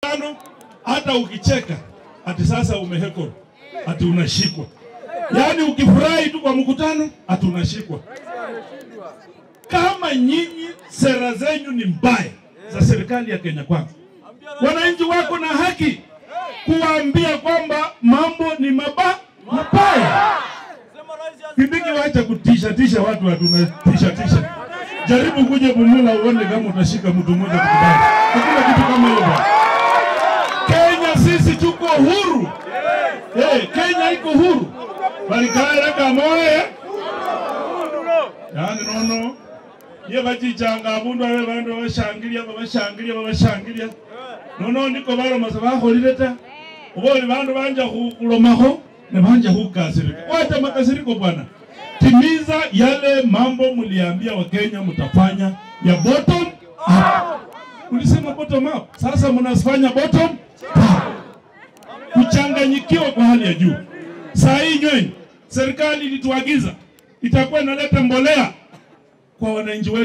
mkutano, hata ukicheka ati sasa umehekwa, ati unashikwa. Yaani ukifurahi tu kwa mkutano, ati unashikwa. Kama nyinyi sera zenyu ni mbaya za serikali ya Kenya Kwanza, wananchi wako na haki kuwaambia kwamba mambo ni maba mabaya. Kibiki, wacha kutisha tisha watu, hatuna tisha tisha. Jaribu kuja Bumula uone kama utashika mtu mmoja kukubali. Hakuna kitu kama hiyo bwana. Kenya sisi tuko huru. Eh, Kenya iko huru. Balikara kamoya. Yani nono. Ye bachichanga abundu abe bandu babashangilia babashangilia babashangilia. Nono ndiko baroma sabaholire ta. Uboli bandu banja ku- kulomaho ne banja hukasirika. Wacha makasiriko bwana. Timiza yale mambo mliambia Wakenya mtafanya ya bottom up. Ulisema bottom up, sasa mnafanya bottom up. Kuchanganyikiwa kwa hali ya juu. Saa hii nyweni, serikali ilituagiza itakuwa inaleta mbolea kwa wananchi wetu.